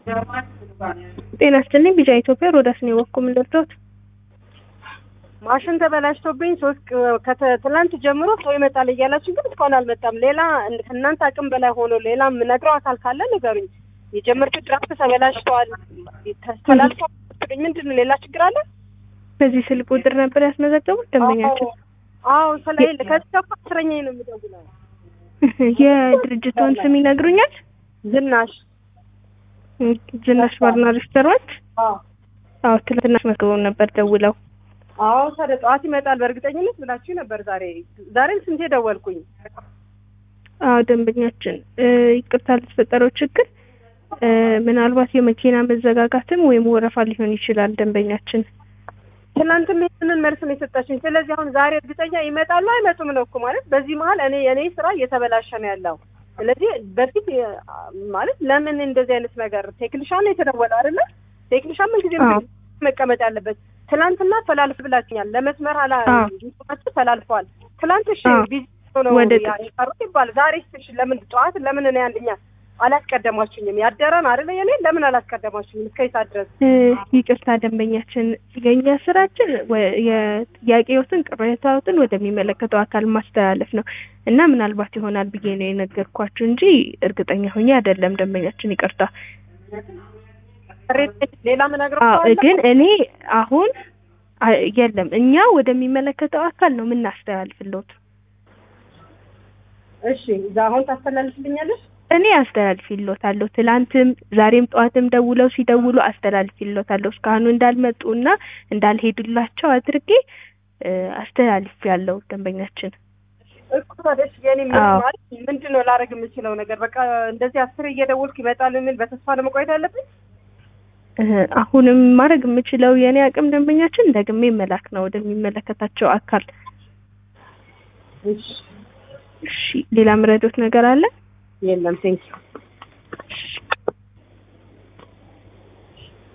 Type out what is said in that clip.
ጤና ይስጥልኝ ቢጫ ኢትዮጵያ ሮዳስ ነው የወኩም ልርዶት ማሽን ተበላሽቶብኝ ሶስት ከትላንት ጀምሮ ሰው ይመጣል እያላችሁ ግን እስካሁን አልመጣም። ሌላ ከእናንተ አቅም በላይ ሆኖ ሌላ የምነግረው አካል ካለ ንገሩኝ። የጀመርኩት ድራፍት ተበላሽተዋል ተላልፏል። ምንድን ነው ሌላ ችግር አለ? በዚህ ስልክ ቁጥር ነበር ያስመዘገቡት ደንበኛችን? አዎ ስለሌለ ከዚህ ከፋ አስረኛ ነው የሚደውለው። የድርጅቱን ስም ይነግሩኛል? ዝናሽ ዝናሽ ባርና ሬስቶራንት። አዎ አዎ ትላንትና አስመዝግበው ነበር ደውለው። አዎ ታዲያ ጠዋት ይመጣል በእርግጠኝነት ብላችሁ ነበር። ዛሬ ዛሬም ስንቴ ደወልኩኝ። አዎ ደንበኛችን ይቅርታ ለተፈጠረው ችግር ምናልባት የመኪና መዘጋጋትም ወይም ወረፋ ሊሆን ይችላል። ደንበኛችን ትናንትም ይህንን መልስ ነው የሰጣችኝ። ስለዚህ አሁን ዛሬ እርግጠኛ ይመጣሉ አይመጡም ነው እኮ ማለት። በዚህ መሀል እኔ የእኔ ስራ እየተበላሸ ነው ያለው። ስለዚህ በፊት ማለት ለምን እንደዚህ አይነት ነገር ቴክኒሻን ነው የተደወለ አይደለ? ቴክኒሻን ምን ጊዜ መቀመጥ ያለበት ትላንትና ተላልፍ ብላችኛል። ለመስመር አላ ተላልፈዋል። ትላንት እሺ ቢዚ ነው ያቀሩት ይባላል። ዛሬ እሺ ለምን ጠዋት ለምን እኔ አንደኛ አላስቀደማችሁኝም? ያደረን አይደለ የኔ ለምን አላስቀደማችሁኝም? እስከ ይሳ ድረስ ይቅርታ ደንበኛችን፣ የኛ ስራችን የጥያቄዎትን ቅሬታዎትን ወደሚመለከተው አካል ማስተላለፍ ነው እና ምናልባት ይሆናል ብዬ ነው የነገርኳችሁ እንጂ እርግጠኛ ሆኜ አይደለም። ደንበኛችን ይቅርታ። ሌላ ምነግረው ግን እኔ አሁን የለም እኛ ወደሚመለከተው አካል ነው የምናስተላልፍሎት። እሺ እዛ አሁን ታስተላልፍልኛለሽ? እኔ አስተላልፊሎታለሁ። ትላንትም ዛሬም ጠዋትም ደውለው ሲደውሉ አስተላልፊሎታለሁ። እስካሁኑ እንዳልመጡ እና እንዳልሄዱላቸው አድርጌ አስተላልፍ ያለው ደንበኛችን እኮ ታዲያ የኔ ማለት ምንድን ነው ላደርግ የምችለው ነገር? በቃ እንደዚህ አስር እየደወልኩ ይመጣል የሚል በተስፋ ለመቆየት አለብኝ። አሁንም ማድረግ የምችለው የእኔ አቅም ደንበኛችን ደግሜ መላክ ነው ወደሚመለከታቸው አካል። እሺ ሌላ ምረዶት ነገር አለ? የለም ቴንኪው።